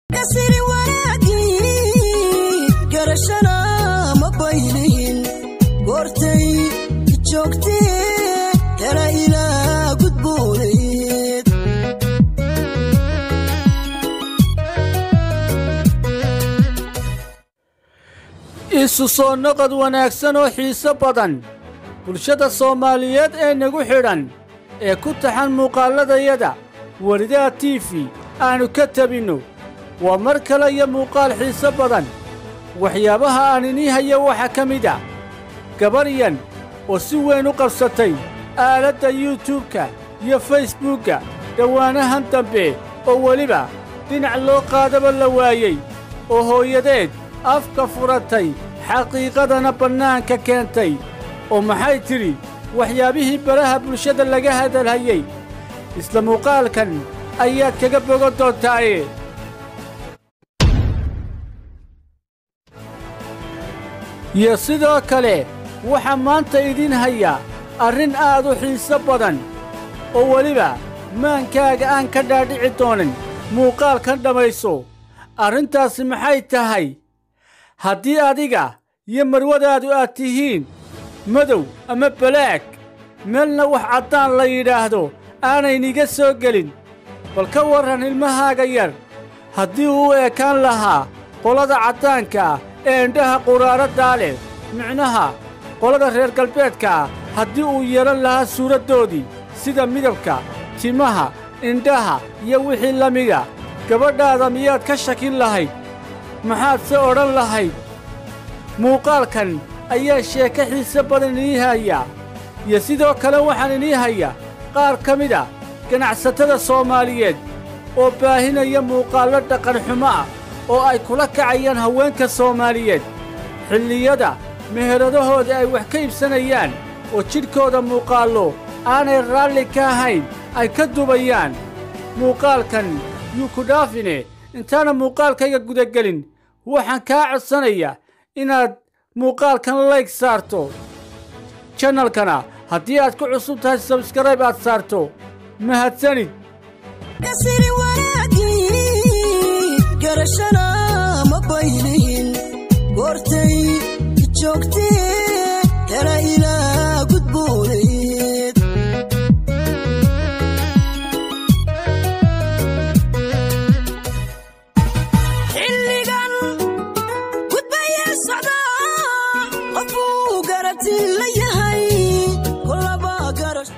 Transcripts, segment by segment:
kasiri wanaagii garashana ma baylihin goortay joogtee kala ilaa gudbooneed isu soo noqod wanaagsan oo xiiso badan bulshada soomaaliyeed ee nagu xidhan ee ku taxan muuqaalladayada welidaha tiifi aannu ka tabinno waa mar kale iyo muuqaal xiiso badan waxyaabaha aan inii hayo waxaa ka mid a gabaryan oo si weyn u qabsatay aaladda yuutubka iyo faysbuukka dhowaanahan dambe oo weliba dhinac loo qaadaba la waayey oo hooyadeed afka furatay xaqiiqadana bannaanka keentay oo maxay tidhi waxyaabihii baraha bulshada laga hadalhayey isla muuqaalkan ayaad kaga bogan doontaaye iyo sidoo kale waxaa maanta idiin haya arrin aad u xiiso badan oo weliba maankaaga aan ka dhaadhici doonin muuqaalkan dhammayso arrintaasi maxay tahay haddii adiga iyo marwadaadu aad tihiin madow ama balaag meelna wax caddaan la yidhaahdo aanayniga soo gelin bal ka warran ilmahaaga yar haddii uu u ekaan lahaa qolada caddaanka ah ee indhaha quraaraddaa leh micnaha qolada reer galbeedka ah haddii uu yeelan lahaa suuraddoodii sida midabka timaha indhaha iyo wixii la mida gabadhaada miyaad ka shakin lahayd maxaad se odhan lahayd muuqaalkan ayaa sheeko xiise badan inii haya iyo sidoo kale waxaan inii haya qaar ka mid a ganacsatada soomaaliyeed oo baahinaya muuqaallo dhaqanxumo ah oo ay kula kacayaan haweenka soomaaliyeed xilliyada meheradahooda ay wax ka iibsanayaan oo jidhkooda muuqaallo aanay raalli ka ahayn ay ka dubayaan muuqaalkan yuu ku dhaafine intaana muuqaalkayga gudagelin waxaan kaa codsanayaa inaad muuqaalkan layg saarto janalkana haddii aad ku cusub tahay sabskarayb aad saarto mahadsanid kasiri wanaagii garashana ma baylihin goortay joogtee kala ilaa gudbooneed xilligan gudbaya socdaa qofuu garabti la yahay kolaba garash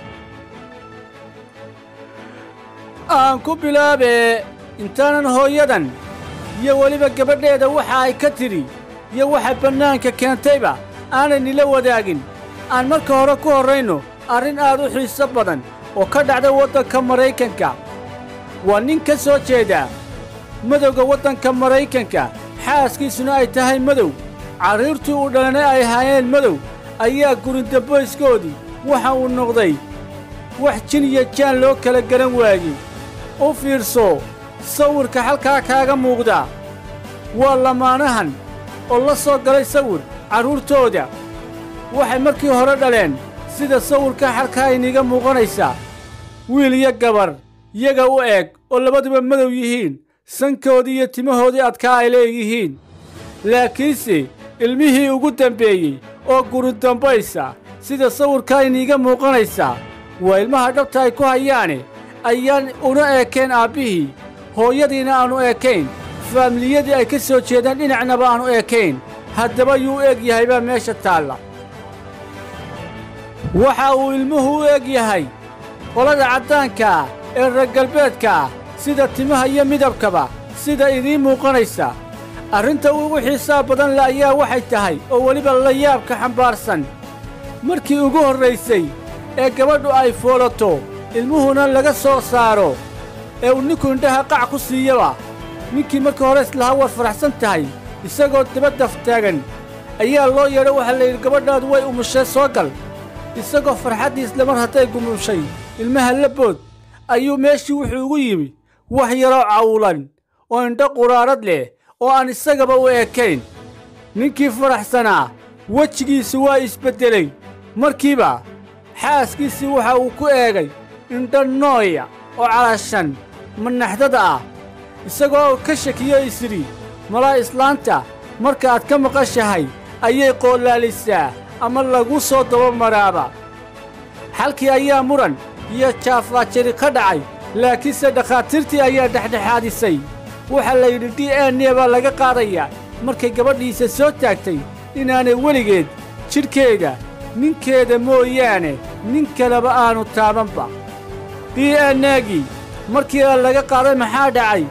aan ku bilaabee intaanan hooyadan iyo weliba gabadheeda waxa ay ka tidhi iyo waxa bannaanka keentayba aanay nila wadaagin aan marka hore ku horrayno arrin aad u xiiso badan oo ka dhacda waddanka maraykanka waa nin ka soo jeeda madowga waddanka maraykanka xaaskiisuna ay tahay madow carruurtii uu dhalana ay ahaayeen madow ayaa gurindambayskoodii waxa uu noqday wax jin iyo jaan loo kala garan waayey u fiirso sawirka halkaa kaaga muuqda waa lamaanahan oo la soo galay sawir carruurtooda waxay markii hore dhaleen sida sawirka halkaa iniga muuqanaysa wiil iyo gabar iyaga u eg oo labaduba madow yihiin sankoodii iyo timahoodii adkaa ay leeyihiin laakiinse ilmihii ugu dambeeyey oo gurindambaysa sida sawirkaa iniiga muuqanaysa waa ilmaha dhabta ay ku hayaane ayaan una eekayn aabbihii hooyadiina aanu eekayn faamiliyadii ay ka soo jeedaan dhinacnaba aanu eekayn haddaba yuu u eg yahay baa meesha taalla waxa uu ilmuhu u eg yahay qolada caddaanka ah ee reer galbeedka ah sida timaha iyo midabkaba sida idiin muuqanaysa arrinta ugu xiisaa badan le ayaa waxay tahay oo weliba la yaabka xambaarsan markii ugu horraysay ee gabadhu ay foolato ilmuhuna laga soo saaro ee uu ninku indhaha qac ku siiyaba ninkii markii hore islahaa war faraxsan tahay isagoo dabaddaf taagan ayaa loo yeedho waxaa la yidhi gabadhaadu way umushay soo gal isagoo farxaddii isla mar hadday gumushay ilmaha la bood ayuu meeshii wuxuu ugu yimi wax yaroo cawulan oo indho quraarad leh oo aan isagaba u ekayn ninkii faraxsanaa wejigiisu waa isbeddelay markiiba xaaskiisii waxa uu ku eegay indho nooya oo calashan manaxdada ah isagoo ka shakiyo isidhi malaa islaanta markaaad ka maqashahay ayay qoollaalisaa ama lagu soo dabamaraaba xalkii ayaa muran iyo jaafaajiri ka dhacay laakiinse dhakhaatiirtii ayaa dhexdhexaadisay waxaa la yidhi d n e baa laga qaadayaa markay gabadhiisa soo taagtay inaanay weligeed jidhkeeda ninkeeda mooyaane nin kaleba aanu taabanba d n egii markii laga qaaday maxaa dhacay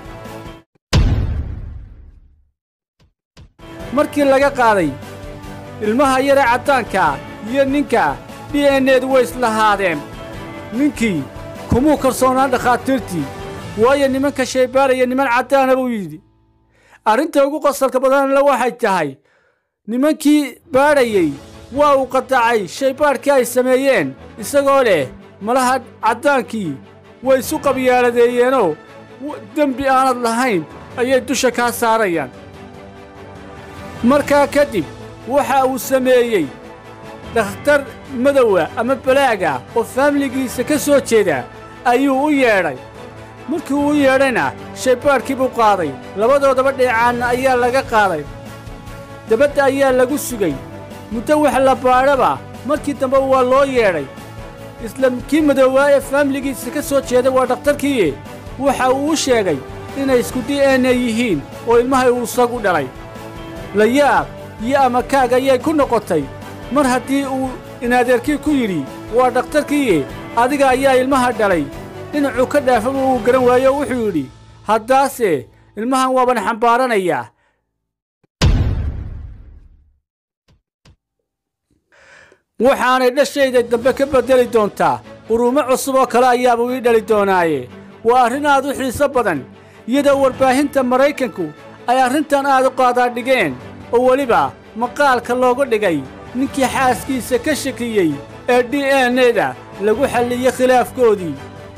markii laga qaaday ilmaha yare caddaankaa iyo ninka d n edu way islahaadeen ninkii kumuu kalsoonaan dhakhaatiirtii waayo nimanka shaybaaraya niman caddaana buu yidhi arrinta ugu qosalka badanle waxay tahay nimankii baadhayey waa uu qadacay shaybaadhkii ay sameeyeen isagoo leh malaha caddaankii way isu qabyaaladeeyeenoo dembi aanad lahayn ayay dusha kaa saarayaan markaa kadib waxa uu sameeyey dhakhtar madowa ama balaaga oo faamiligiisa ka soo jeeda ayuu u yeedhay markii uu u yeedhayna shaybaadhkii buu qaaday labadoodaba dheecaanna ayaa laga qaaday dabadda ayaa lagu sugay muddo wax la baadhaba markii dambe waa loo yeedhay isla kii madoowaa ee faamiligiisa ka soo jeeday waa dhakhtarkiiye waxa uu u sheegay inay isku d n e yihiin oo ilmahay uu isagu dhalay layaab iyo amakaag ayay ku noqotay mar haddii uu inadeerkii ku yidhi waa dhakhtarkiiye adiga ayaa ilmaha dhalay dhinacuu ka dhaafaba uu garan waayo wuxuu yidhi haddaase ilmahan waaban xambaaranayaa waxaanay dhashayda dambe ka beddeli doontaa urumo cusub oo kale ayaabuu ii dhali doonaaye waa arrin aad u xiiso badan iyadoo warbaahinta maraykanku ay arrintan aad u qaadaadhigeen oo weliba maqaalka looga dhigay ninkii xaaskiisa ka shakiyey ee d n eda lagu xalliyey khilaafkoodii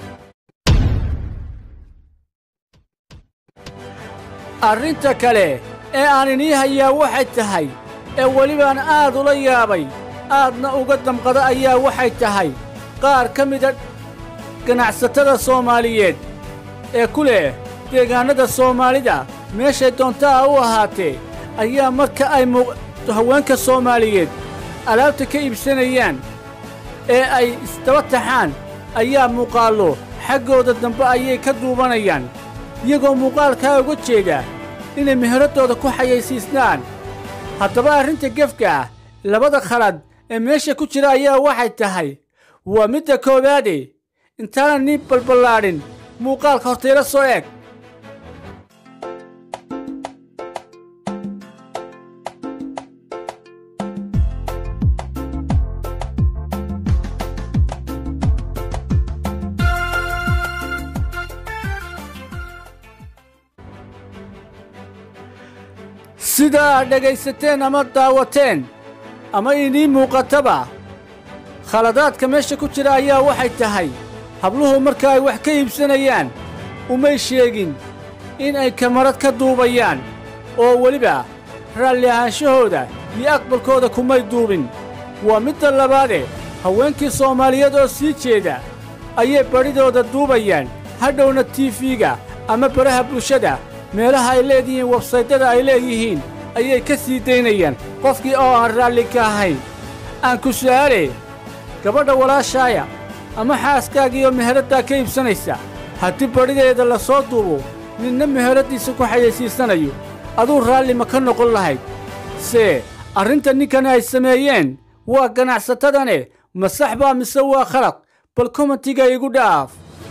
arrinta kale ee aan inii hayaa waxay tahay ee welibaan aad ula yaabay aadna uga damqada ayaa waxay tahay qaar ka mida ganacsatada soomaaliyeed ee ku leh deegaannada soomaalida meeshay doontaa u ahaatee ayaa marka ay haweenka soomaaliyeed alaabta ka iibsanayaan ee ay isdaba taxaan ayaa muuqaallo xaggooda dambe ayay ka duubanayaan iyagoo muuqaalkaa uga jeeda inay meheraddooda ku xayaysiisnaan haddaba arrinta gefka ah labada khalad ee meesha ku jira ayaa waxay tahay waa midda koowaade intaanan nii balballaadhin muuqaalka hortayla soo eg sida aad dhegaysateen ama daawateen ama inii muuqataba khaladaadka meesha ku jira ayaa waxay tahay habluhu marka ay wax ka iibsanayaan umay sheegin in ay kamarad ka duubayaan oo weliba raalli ahaanshahooda iyo aqbalkooda kumay duubin waa midda labaade haweenkii soomaaliyeed oo sii jeeda ayay badhidooda duubayaan hadhowna tiifiga ama baraha bulshada meelaha ay leedihiin websaydyada ay leeyihiin ayay ka sii daynayaan qofkii oo aan raalli ka ahayn aan ku su'aale gabadha walaashaaya ama xaaskaagiioo meheraddaa ka iibsanaysa haddii badhideeda la soo duubo ninna meheraddiisa ku xayaysiisanayo aduu raalli ma ka noqon lahayd see arrinta ninkan ay sameeyeen waa ganacsatadane ma sax baa mise waa khalad bal komentiga igu dhaaf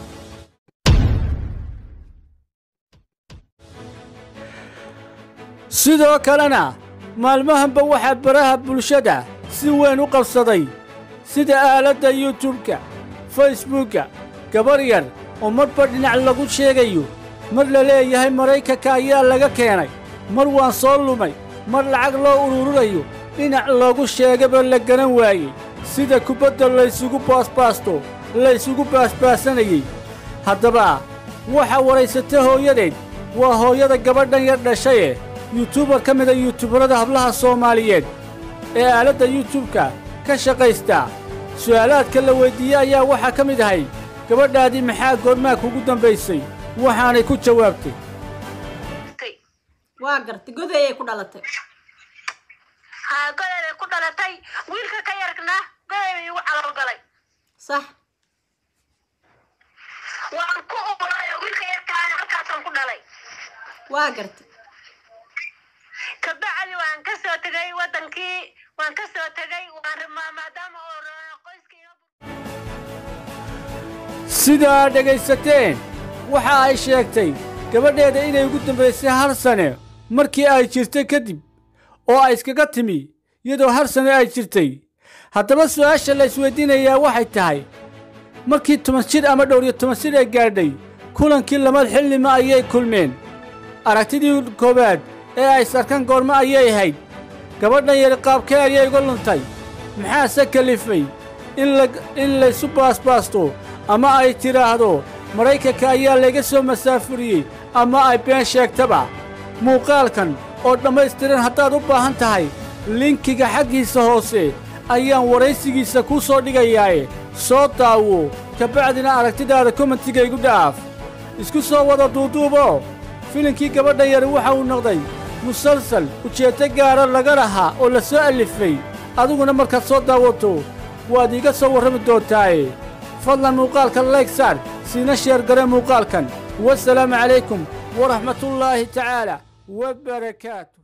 sidoo kalena maalmahanba waxaa baraha bulshada si weyn u qabsaday sida aaladda yutubka faysbuukka gabar yar oo marba dhinac lagu sheegayo mar la leeyahay maraykanka ayaa laga keenay mar waan soo lumay mar lacag loo ururinayo dhinac loogu sheegaba la garan waayey sida kubadda laysugu baasbaasto laysugu baasbaasanayey haddaba waxaa waraysata hooyadeed waa hooyada gabadhan yar dhashaye yutubar ka mida yutubarada hablaha soomaaliyeed ee aaladda yutubka ka shaqaysta su'aalaadka la weyddiiyey ayaa waxaa ka mid ahay gabadhaadii maxaa goormaa kugu dambaysay waxaanay ku jawaabtay waa gartay godayay ku dhalatay haa goday bay ku dhalatay wiilka ka yarna goday bay igu calool galay sax waan ku umulay oo wiilka yarkaana halkaasaan ku dhalay waa gartay kabacdi waan ka soo tegay wadankii waan ka soo tegay waan rimaa maadaama oo qoyskii iga sidaa dhegaysateen waxa ay sheegtay gabadheeda inay ugu dambaysay hal sane markii ay jirtay kadib oo ay iskaga timi iyadoo hal sane ay jirtay haddaba su'aasha la isweydiinayaa waxay tahay markii toban jir ama dhowr iyo toban jir ay gaadhay kulankii lamad xillima ayay kulmeen aragtidii koowaad ee ay sarkan goormo ayay ahayd gabadhan yari qaabkee ayay uga luntay maxaase kalifay in la in laysu baasbaasto ama ay tidhaahdo maraykanka ayaa layga soo masaafuriyey ama ay been sheegtaba muuqaalkan oo dhammaystiran haddaad u baahan tahay linkiga xaggiisa hoose ayaan waraysigiisa kuu soo dhigayaaye soo daawo kabacdina aragtidaada kommentiga igu dhaaf isku soo wada duuduubo filinkii gabadha yari waxa uu noqday musalsal ujeeddo gaara laga lahaa oo la soo allifay adiguna markaad soo daawato waad iiga soo warrami doontaaye fadlan muuqaalka layg saar siina sheer gare muuqaalkan wasalaamu calaykum waraxmatullaahi tacaala wa barakaatu